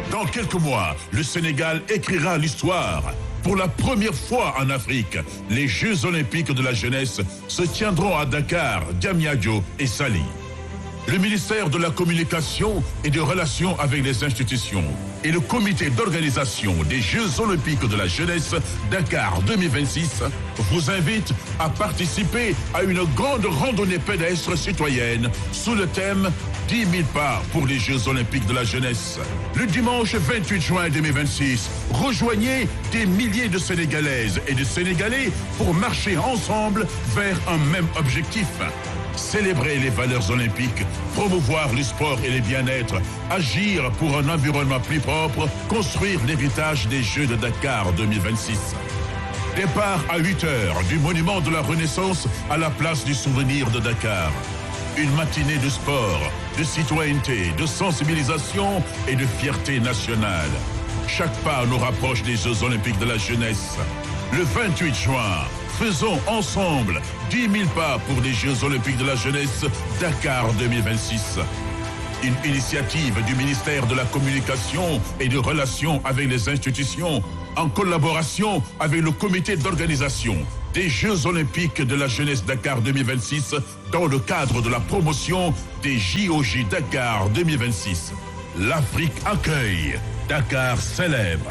Dans quelques mois, le Sénégal écrira l'histoire. Pour la première fois en Afrique, les Jeux olympiques de la jeunesse se tiendront à Dakar, Diamniadio et Sali. Le ministère de la Communication et des Relations avec les institutions et le comité d'organisation des Jeux olympiques de la jeunesse Dakar 2026 vous invitent à participer à une grande randonnée pédestre citoyenne sous le thème 10 000 pas pour les Jeux olympiques de la jeunesse. Le dimanche 28 juin 2026, rejoignez des milliers de Sénégalaises et de Sénégalais pour marcher ensemble vers un même objectif. Célébrer les valeurs olympiques, promouvoir le sport et le bien-être, agir pour un environnement plus propre, construire l'héritage des Jeux de Dakar 2026. Départ à 8 heures du monument de la Renaissance à la place du souvenir de Dakar. Une matinée de sport, de citoyenneté, de sensibilisation et de fierté nationale. Chaque pas nous rapproche des Jeux olympiques de la jeunesse. Le 28 juin, faisons ensemble 10 000 pas pour les Jeux olympiques de la jeunesse Dakar 2026. Une initiative du ministère de la Communication et de Relations avec les institutions en collaboration avec le comité d'organisation des Jeux olympiques de la jeunesse Dakar 2026 dans le cadre de la promotion des JOJ Dakar 2026. L'Afrique accueille, Dakar célèbre.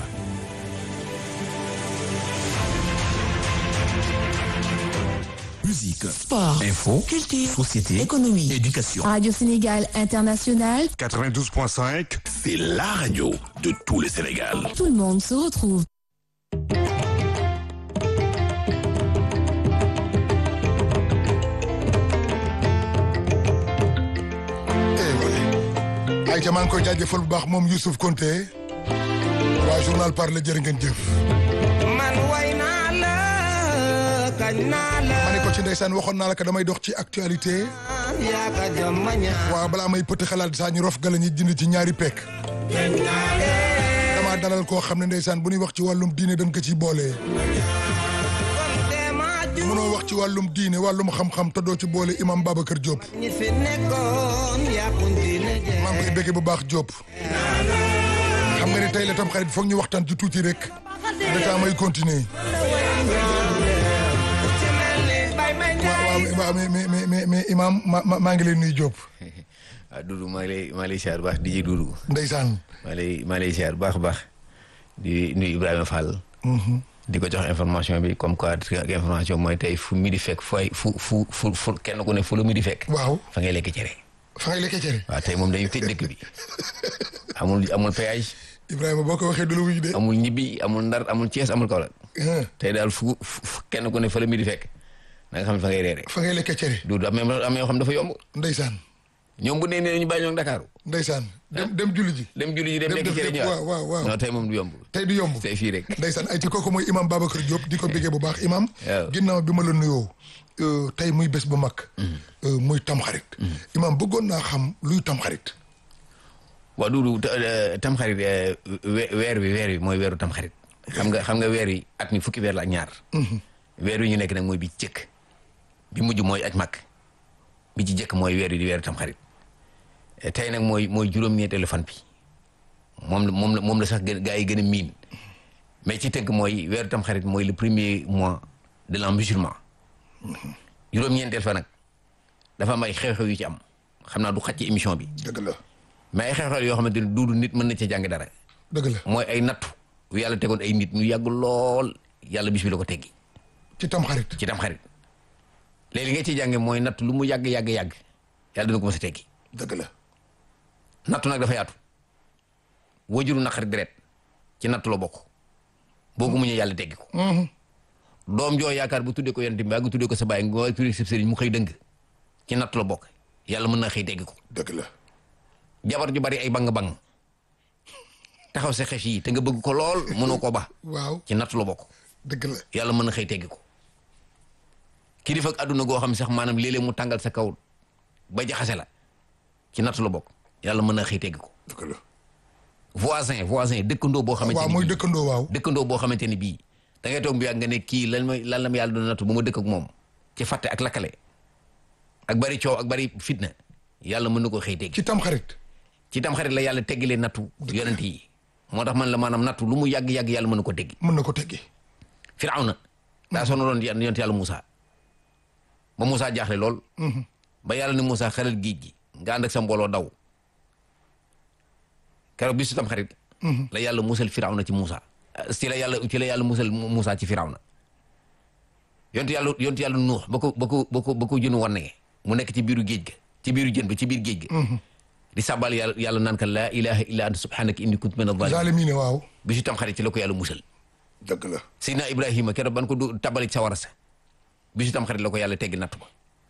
Musique, Sport, info, culture, société, économie, éducation. Radio Sénégal International, 92.5, c'est la radio de tout le Sénégal. tout le monde se retrouve. ay ca maa ngi koy jaajëfal bu baax moom Youssouf Konté waa journal parle jërë ngeen jëf man way naa la kañ naa la ma ne ko ci ndeysaan waxoon naa la que damay dox ci actualité yaa ka jom ma ñaa waaw balaa may pëtt xalaat saa ñu rof gala ñi jënd ci ñaari pekk damaa dalal koo xam ne ndeysaan bu ñuy wax ci wàllum diine dañ ko ciy boole te ma ju mënoo wax ci wàllum diine wàllum xam-xam te doo ci boole imam Babacar Diop ñi fi nekkoon yaa continué je maa ngi koy bëggee bu baax Diop xam nga ne tey la tam xarit foog ñu waxtaan ci tuuti rek dataa may continuer ci mel ni bay may waaw njaay waaw mais mais mais mais mais imam ma ma- maa ngi lay nuyu Diop ah Doudou maa ngi lay maa ngi lay siyaar baax di ji Doudou ndeysaan maa ngi lay maa ngi lay siyaar baax a baax di nuyu Ibrahima Fall. di ko jox information bi comme quoi ak information mooy tey fu mi di fekk fu ay fu fu fu fu kenn ku ne fu la mi di fekk. waaw fa ngay lekk cere. fa ngay lekkee cere waaw tey moom dañuy tëj dëkk bi amul amul péage Ibrahima boo ko waxee du la wuyu de amul ñibbi amul ndar amul Thiès amul Kaolack ah, tey daal fu fu kenn ku ne fa la mi di fekk na nga xam ne fa ngay reere fa ngay lekkee cere Doudou am na am na yoo xam dafa yomb ndeysaan ñoom bu nee nee ñu bàyyi ñoom Dakar ndeysaan dem dem julli ji dem julli ji dem Dem lekk def cere lépp, ñëwaat waaw, waaw, waaw. non tey moom du yomb tey du yomb tey fii rek ndeysaan ay ci kooku mooy imam Babacar Diop di ko béggee bu baax imam Waaw. ginnaaw bi ma la nuyoo euh, tey muy bés bu mag euh, muy tamxarit imam bëggoon naa xam luy tamxarit waaw Doudou tamxarit eh, we- weer wi weer wi mooy weeru tamxarit xam nga xam nga weer wi at mi fukki weer la ak ñaar weer wi ñu nekk nag mooy bi jëkk bi mujj mooy aj mag bi ci jëkk mooy weer wi di weeru tamxarit Eh, tey nag mooy mooy juróom-ñeenteelu fan bi moom la moom la moom la sax gën gaa yi gën a miin mais ci tënk mooy weeru tamxarit mooy le premier mois de l'an musulman juróom-ñeenteel fa nag dafa am ay xew-xew yu ci am xam naa du xaj ci émission bi dëgg la mais ay xew-xew yoo xamante ni duudu nit mën na ca jàng dara dëgg la mooy ay nattu yu yàlla tegoon ay nit ñu yàgg lool yàlla bis bi la ko teggi ci tamxarit ci tam xarit léegi li nga ciy jànge mooy natt lu mu yàgg yàgg yàgg yàlla dina ko mës a teggi dëgg la nattu nag dafa yaatu wajuru naqari deret ci nattu la bokk boo ko muñee yàlla teggi ko doom joo yaakaar bu tuddee ko yonent bi nga tuddee ko sa baay nga tuddee sa sëriñ mu xëy dëng ci nattu la bokk yàlla mën na xëy teggi ko dëgg la jabar ju bari ay bang-bang taxaw sa xef yi te nga bëgg ko lool mënoo ko ba waaw ci nattu la bokk dëgg la yàlla mën na xëy teggi ko kilifa ak àdduna goo xam ne sax maanaam léeg-léeg mu tàngal sa kaw ba jaxase la ci nattu la bokk yàlla mën na xëy teggi ko dëgg la voisin voisin dëkkandoo boo xamante waaw ni mooy bii dëkkandoo waaw dëkkandoo boo xamante ni bii da ngay toog bi ak nga ne kii lan mooy lan la ma yàlla doon nattu bu ma dëkk ak moom ci fàtte ak lakkale ak bari coow ak bari fitna yàlla mën na ko xëy teggi ci tamxarit ci tam xarit la yàlla teggilee nattu yonent yi moo tax man la maanaam nattu lu mu yàgg-yàgg yàlla mën na ko teggi mën na ko teggi Firawna daa sonaloon yon- yonent yàlla Moussa ba Moussa jaaxle lool ba yàlla ne Moussa xelal géej gi nga ànd ak sa mbooloo daw keroog bisu tam xarit la yàlla musal Firawna ci Moussa ci la yàlla ci la yàlla musal Moussa ci Firawna yonent yàlla yonent yàlla Nuux ba ko ba ko ba ko ba ko jën wanne mu nekk ci biiru géej ga ci biiru jën bi ci biir géej ga di sàbbal yàlla yàlla naan ka laa ilaha illa anta subhanaka inni kuntu min adh-dhalimin zaalimiin waaw bisu tam xarit ci la ko yàlla musal dëgg la Seydina Ibrahima keroog ban ko du tabalik sa wara sa bisu tam xarit la ko yàlla teggi natt ba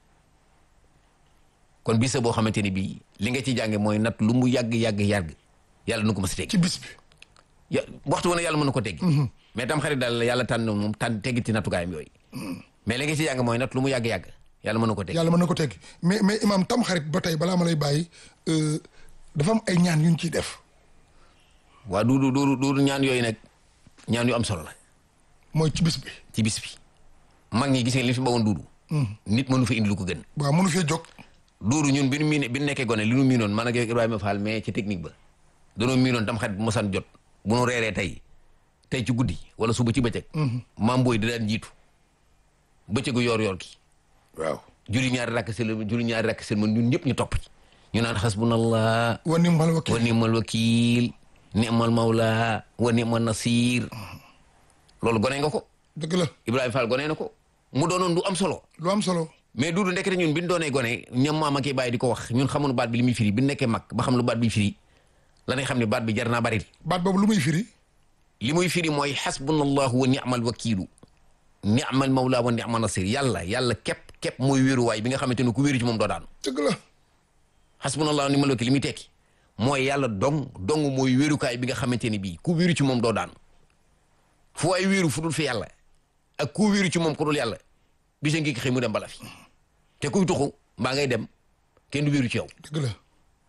kon bisa boo xamante ni bii li nga ci jànge mooy natt lu mu yàgg yàgg yàgg yàlla nu ko ma si teggi ci bis bi ya waxtu woon yàlla mën na ko teggi mais tam xarit daal yàlla tànn moom tànn teggiti nattukaayam yooyu mais li nga ci jàng mooy natt lu mu yàgg yàgg yàlla mën na ko teggi yàlla mën na ko teggi mais mais imaam tam xarit ba tey balaa ma lay bàyyi euh, dafa am ay ñaan yu ñu ciy def waa duudu duudu duudu ñaan yooyu nag ñaan yu am solo la mooy ci bis bi ci bis bi mag ñi gis nga li fi bawoon duudu nit mënu fa indi lu ko gën waaw mënu fee jóg duuru ñun bi nu miine bi nu nekkee gone li nu miinoon man ak yow Ibrahima Fall mais ci technique ba danoo miinoon tam xarit bu mosaan jot bu nu reeree tey tey ci guddi wala suba ci bëccëg maam booy da daan jiitu bëccëgu yoor yoor ki waaw juri ñaari rakk sel juri ñaari rakk sel man ñun ñëpp ñu topp ci ñu naan xasbunallah wa ni'mal wa wakiil ni'mal wakiil ni'mal mawla wa ni'mal nasir loolu gone nga ko dëgg la Ibrahima Fall gone na ko mu doonoon du am solo lu am solo mais duudu ndekete ñun bi ñu doonee gone ñoom maam ak bàyyi di ko wax ñun xamuñu baat bi li muy firi bi ñu nekkee mag ba xam lu baat bi firi la ñuy xam ne baat bi jar naa bari baat boobu lu muy firi li muy firi mooy xasbunallahu wa ni'mal wakiilu ni'mal mawla wa ni'mal nasir yàlla yàlla képp képp mooy wéeruwaay bi nga xamante ne ku wéeru ci moom doo daanu dëgg la xasbunallahu wa ni'mal wakiil li muy tekki mooy yàlla dong dong mooy wéerukaay bi nga xamante ne bii ku wéeru ci moom doo daanu fu waay wéeru fu dul fi yàlla ak ku wéeru ci moom ku dul yàlla bisa ngi xëy mu dem bala fi te kuy tuxu mbaa ngay dem kenn du wéeru ci yow dëgg la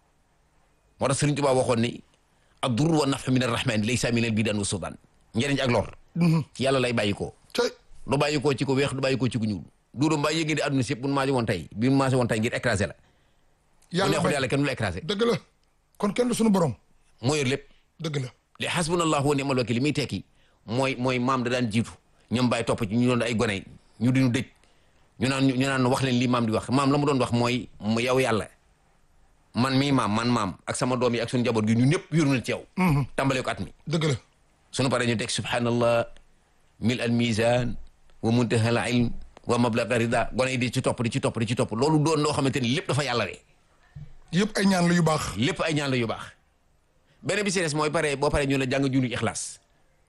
moo tax Sëriñ Tuubaa waxoon ni ad-durr wa naf'u min ar-rahmaan laysa min al-bidaan wa sudaan njëriñ ak lor ci yàlla lay bàyyi koo tey du bàyyi koo ci ko weex du bàyyi koo ci ko ñuul duudu mbaa yëg di àdduna si yëpp bu nu maase woon tey bi mu maase woon tey ngir écrasé la bu yàlla neexul fay yàlla kenn du la écrasé dëgg la kon kenn du suñu borom moo yor lépp dëgg la li hasbunallahu wa ni'mal wakiil li muy tekki mooy mooy maam da daan jiitu ñoom bàyyi topp ci ñu doon ay gone ñu diñu dëj ñu naan ñu naan wax leen li maam di wax maam la mu doon wax mooy mu yow yàlla man mii maam man maam ak sama doom yi ak suñu njaboot gi ñun ñëpp yor na ci yow tàmbalee ko at mi dëgg la sunu paree ñu teg subhanallah mil al mizan wa muntaha al ilm wa mablaga rida gone yi di ci topp di ci topp di ci topp loolu doon loo xamante ni lépp dafa yàlla we yëpp ay ñaan la yu baax lépp ay ñaan la yu baax beneen bi si des mooy pare boo paree ñu la jàng junni ixlaas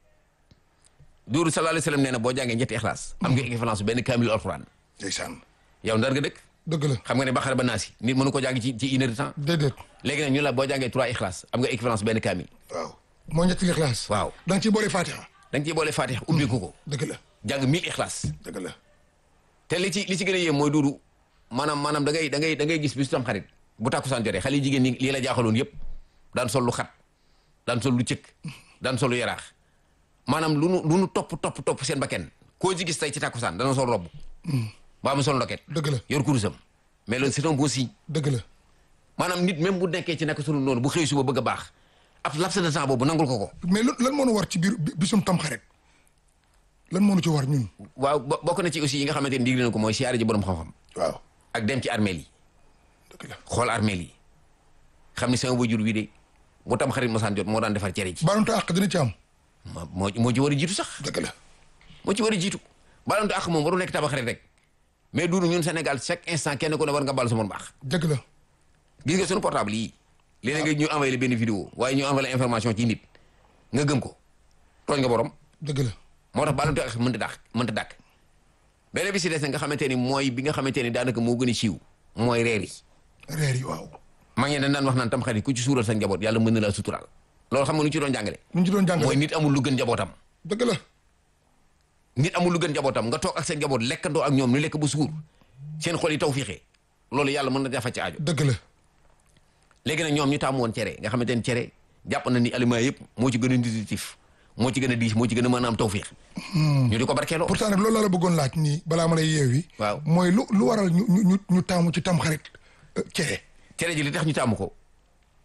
duuru sallallahu alayhi wa sallam nee na boo jàngee ñetti ixlaas am nga équivalence benn kaamil alquran ndeysaan yow ndar nga dëkk dëgg la xam nga ne baxara ba naasi nit mënu ko jàng ci ci une heure de temps déedéet léegi nag ñu la boo jàngee trois ixlaas am nga équivalence benn kaamil waaw moo ñetti lixlaas waaw da nga ciy boole fatiha da nga ciy boole fatiha ubbiku ko dëgg la jàng mille ixlaas dëgg la te li ci li ci gën a yéem mooy duudu maanaam maanaam da ngay da ngay da ngay gis bisu tam xarit bu tàkkusaan jotee xale yi jigéen ñi lii la jaaxaloon yëpp daan sol lu xat daan sol lu cëkk daan sol lu yaraax maanaam lu nu lu nu topp topp topp seen bakken koo ci gis tey ci tàkkusaan dana sol robb baa mu sol ndoket dëgg la yor kurusam mais loolu c'est un bon signe dëgg la maanaam nit même bu nekkee ci nekk sunu noonu bu xëy suba bëgg a baax ab laps de temps boobu nangul ko ko mais lan lan moo nu war ci biir bi- bisum tam xarit lan moo nu ci war ñun waaw bo- bokk na ci aussi yi nga xamante ni digle na ko mooy siyaare ji borom xam-xam waaw ak dem ci armeel yi dëgg la xool armeel yi xam ni sama wajur wi de bu tam xarit mosaan jot moo daan defar cere ji baalonte àq dina ci am moo moo moo ci war a jiitu sax dëgg la moo ci war a jiitu baalante ak moom waru nekk tabax xarit rek mais duunu ñun Sénégal chaque instant kenn ku ne war nga baal sa morom baax dëgg la gis nga suñu portable yii léeg-léeg nga ñu envoyé benn vidéo waaye ñu envoyé information ci nit nga gëm ko tooñ nga borom dëgg la moo tax baalante ak mënta dàq mënta dàq beneen bi si des nga xamante ni mooy bi nga xamante ni daanaka moo gën a siiw mooy reer yi reer yi waaw maa ngi dañ daan wax naan tam xarit ku ci suural sa njaboot yàlla mën na laa suturaal loolu xam nga nu ñu ci doon jàngale nu ñu ci doon mooy jàngale nit amul lu gën njabootam dëgg la nit amul lu gën njabootam nga toog ak seen njaboot lekkandoo ak ñoom ñu lekk ba suur seen xol yi taw fiixee loolu yàlla mën na jafa ci aajo dëgg la léegi nag ñoom ñu tàmm woon cere nga xamante ni cere jàpp na ni aliment yëpp moo ci gën a nutritif moo ci gën a diis moo ci gën a mën a am taw fiix ñu di ko barkeeloo pourtant nag loolu la la bëggoon laaj nii balaa ma lay yeewi Waaw. mooy lu lu waral ñu ñu ñu ñu taamu ci tam xarit euh, cere cere ji li tax ñu tàmm ko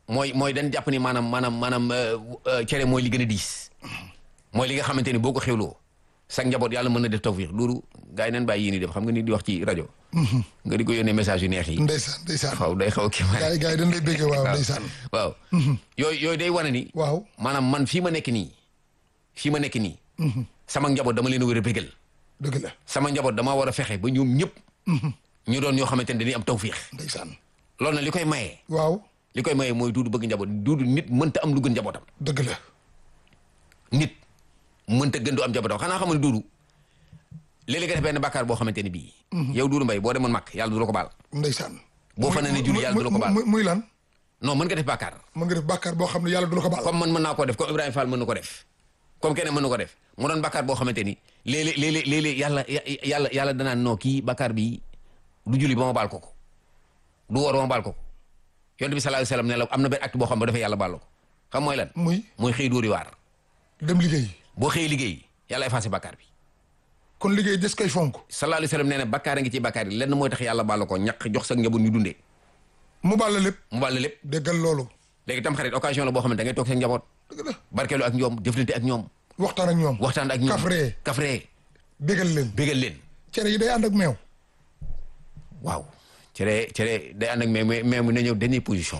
mooy mooy dañ jàpp ni maanaam maanaam maanaam euh, euh, cere mooy li gën a diis mooy li nga xamante ni boo ko xewloo sa njaboot yàlla mën na def tawfiix loolu gars yi nañ bàyyi yéen def xam nga ni di wax ci rajo nga di ko yónnee message yu neex yi ndeysaan ndeysaan waaw day xaw a kii gars yi gars yi dañ lay béggee waaw waaw ndeysaan waaw yooyu yooyu day wane ni waaw maanaam man fii ma nekk nii fii ma nekk nii sama njaboot dama leen a war a bégal dëgg la sama njaboot dama war a fexe ba ñoom ñëpp ñu doon ñoo xamante ne dañuy am tawfiix ndeysaan loolu nag li koy maye waaw li koy maye mooy duudu bëgg njaboot duudu nit mënta am lu gën njabootam dëgg la nit mënta gën du am njabootam xanaa xam ne duudu léeg-léeg nga def benn bàkkaar boo xamante ne bii yow duudu mbay boo demoon mag yàlla du la ko baal ndeysaan boo fa ne julli yàlla du la ko baal muy muy lan non mën nga def bàkkaar mën nga def bàkkaar boo xam ne yàlla du la ko baal comme man mën naa koo def comme Ibrahima Fall mën na ko def comme keneen mën na ko def mu doon bàkkaar boo xamante ni léeg-léeg léeg-léeg léeg-léeg yàlla yàlla yàlla danaan noo kii bàkkaar bi du julli ba ma baal ko ko du woor ba ma baal ko ko yonent bi sallallahu alayhi wasallam ne la am na benn acte boo xam ne dafay yàlla baal la ko xam mooy lan muy mooy xëy dóori waar dem liggéey boo xëyee liggéey yàlla effacé bàkkaar bi kon liggéey des koy fonk sallallahu alayhi wasallam nee na bàkkaar a ngi ci bàkkaar yi lenn mooy tax yàlla baal la ko ñaq jox sa njaboot ñu dundee mu baal la lépp mu baal la lépp déggal loolu léegi tam xarit occasion la boo xamante da ngay toog seen njaboot dëgg la barkeelu ak ñoom jëflante ak ñoom waxtaan ak ñoom waxtaan ak ñoom kafree kafree bégal leen bégal leen cere yi day ànd ak meew waaw cere cere day ànd ak mais mais mais mu na ñëw dernière position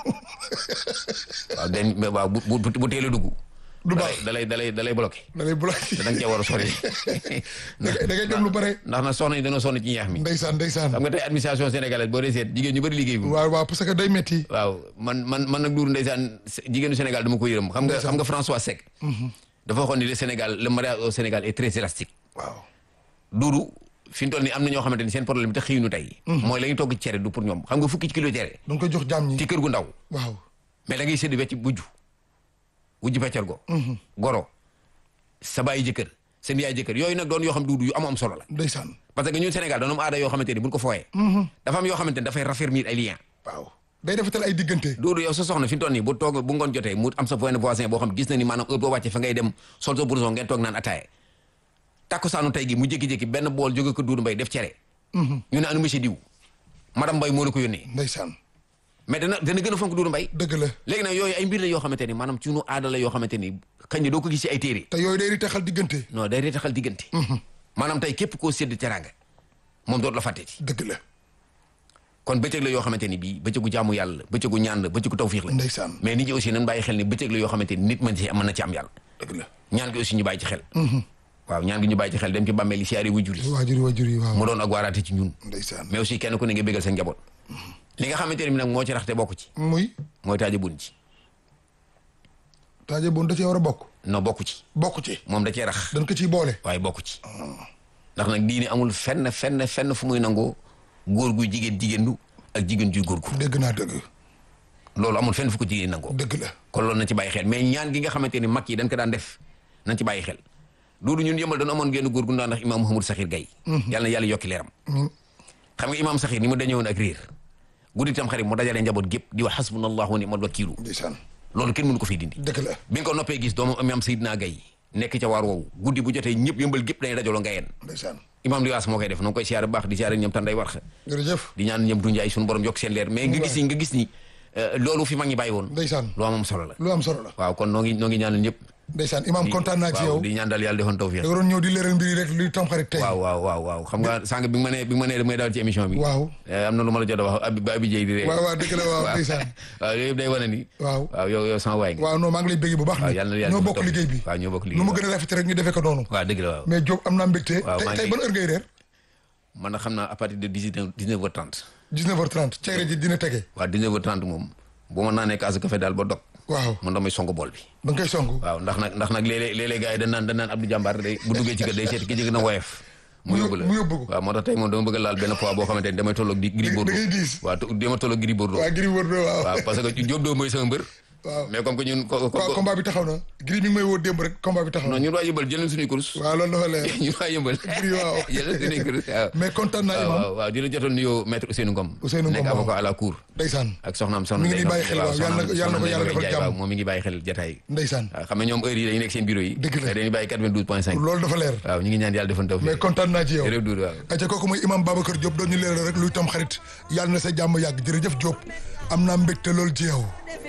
waaw den mais waaw bu bu bu teel a dugg. du baax da lay da lay da lay bloqué. da lay bloqué te da nga cee war a sori. da ngay da ngay dem lu bare ndax na soxna yi dañoo sonn ci ñeex mi. ndeysaan ndeysaan xam nga tey administration sénégalaise boo dee seet jigéen ñu bëri liggéey bu. waaw waaw parce que day metti waaw man man man nag duuru ndeysaan jigéenu Sénégal dama ko yërëm xam nga xam nga François Seck. dafa waxoon ni le Sénégal le mariage au Sénégal est très élastique. waaw duuru fi mu toll nii am na ñoo xamante ni seen problème te xëyuñu tey. mooy la ñuy togg cere du pour ñoom xam nga fukki kilo cere. da nga koy jox jaam ñi ci kër gu ndaw. waaw mais da ngay séddu wecc wujju wujju peccar go goro sa bàyyi jëkkër seen yaay jëkkër yooyu nag doon yoo xam duudu yu am am solo la ndeysaan parce que ñun Sénégal dañoo am aada yoo xamante ni buñ ko fooyee dafa am yoo xamante ni dafay raffermir ay liens waaw day defatal ay diggante duudu yow sa soxna fi mu toll nii bu toog bu ngoon jotee mu am sa voisin voisin boo xam gis na ni maanaam heure boo wàccee fa ngay dem sol sa blouson ngeen toog naan ataaye takkusaanu tey gi mu jékki-jékki benn bool jóge ko duudu mbay def cere ñu ne anu monsieur diw madame mbay moo la ko yónnee ndeysaan mais dana dana gën a fonk duudu mbay dëgg la léegi nag yooyu ay mbir la yoo xamante ni maanaam ci nu aada la yoo xamante ni xëy na doo ko gis ci ay téere te yooyu day di taxal diggante non day reetaxal diggante maanaam tey képp koo sédd teraanga moom dootu la fàtteeti dëgg la kon bëccëg la yoo xamante ni bii bëccëgu jaamu yàlla la bëccëgu ñaan la bëccëgu tawfiix la ndeysaan mais nit ñi aussi nañ bàyyi xel ni bëccëg la yoo xamante ni nit mën ci mën na ci am yàlla dëgg la ñaan gi aussi ñu bàyyi ci xel waaw ñaan gi ñu bàyyi ci xel dem ci bàmmeel yi siyaare wujur yi waajur yi waajur yi waaw mu doon ak waaraate ci ñun ndeysaan mais aussi kenn ku ne nga bégal sa njaboot li nga xamante ne bi nag moo ci raxte bokk ci muy mooy taaja bun ci taaje bon da cee war a bokk non bokk ci bokk ci moom da cee rax dañ ko ciy boole waaye bokk ci ndax nag diine amul fenn fenn fenn fu muy nangoo góor guy jigéen jigéendu ak jigéen juy góor gu dégg naa dëgg loolu amul fenn fu ko jigéen nangoo dëgg la kon loolu nañ ci bàyyi xel mais ñaan gi nga xamante ni mag yi dañ ko daan def nañ ci bàyyi xel loolu ñun yëmbal dañu amoon genn góor gu ñu daan ndax imaam Mouhamadou Sakhir Gaye yàlla na yàlla yokki leeram xam nga imaam Sakhir ni mu dañëwoon ak réer guddi tam xarit mu dajalee njaboot gépp di wax hasbunallahu wa ni'mal wakiilu ndeysaan loolu kenn mënu ko fiy dindi dëgg la bi nga ko noppee gis doomu imaam Seydina Gaye nekk ca waar woowu guddi bu jotee ñëpp yëmbal gépp dañuy dajaloo ngayeen ndeysaan imaam liwaas moo koy def noo ngi koy siyaare bu baax di siyaare ñoom tan day warxa jërëjëf di ñaan ñoom dunjaay suñu borom yokk seen leer mais nga gis ni nga gis ni euh, loolu fi mag ñi bàyyi woon ndeysaan lu am am solo la lu am solo la waaw kon noo ngi noo ngi ñaanal ñëpp ndeysaan imaam kontaan naa ci waaw yow di ñaan daal yàlla defoon tawfiq da nga doon ñëw di leeral mbir yi rek luy tamxarit tey waaw waaw waaw waaw xam nga sànq bi nga ma nee bi nga ma nee damay daal ci émission bi waaw eh, am na lu ma la jot a wax abi ba abi jëy di ree waaw waaw dëgg la waaw ndeysaan waaw yooyu yëpp day wane ni waaw waaw yow yow sama waay nga waaw non maa ngi lay bëgg bu baax waaw ni yàlla na yàlla ñoo defal bokk tawfiq. liggéey bi waaw ñoo bokk liggéey nu mu bi gën a rafet rek ñu defee ko noonu waaw dëgg la waaw mais Diop am naa mbégte Waaw, tey maa tey ngi- ban heure ngay reer man na xam naa à partir de dix neuf dix neuf heures trente 19h30 cere ji dina tege waaw dix neuf heures trente moom bu ma naanee kaasu café daal ba dog waaw man damay song bool bi da nga koy song waaw ndax nag ndax nag léeg-léeg léeg-léeg gars yi dañ naan dañ naan Abdou Jàmbaar day bu duggee ci kër day seeti ki jëg na woyof mu Mu yóbbu la mu yóbbu ko. waaw moo tax tey moom dama bëgg a laal benn poids boo xamante ni damay tolloog di Gris Da- da Bordeaux ngay diis. waaw te dama tolloog Gris Bordeaux waa Gris Bordeaux waaw waaw parce que Diop doo mooy sama mbër waaw mais comme que ñun ko ko waaw combat bi taxaw na Gris mi ngi may woo démb rek combat bi taxaw non na ñun waa yëmbal jëleen suñuy course waaw loolu dafa leer ñun waa yëmbal Gris waaw jëleen suñuy course waaw mais kontaan naa waaw imam waaw waaw di la jotoon nuyoo maître Ousseynou Ngom Ousseynou Ngom nekk waaw. avocat à la cour ndeysaan ak soxnaam soxna Mi ngi Ndeye bàyyi xel Nogaye, waaw, yàlla na ko- yàlla na ko soxna yàlla Ndeye defal Nogaye jàmm. waaw moom mi ngi bàyyi xel jataay ndeysaan waaw xam nga ñoom heure yi dañuy nekk seen bureau yi Dëgg la. dañuy bàyyi 92 point 5 loolu dafa leer waaw ñu ngi ñaan yàlla defoon taw mais kontaan naa ci yow jërëjëf Doudou waaw aca kooku mooy imam Babacar Diop doon ñu leeral rek luy tam xarit yàlla na sa jàmm yàgg jërëjëf Diop am naa mbégte loolu ci yow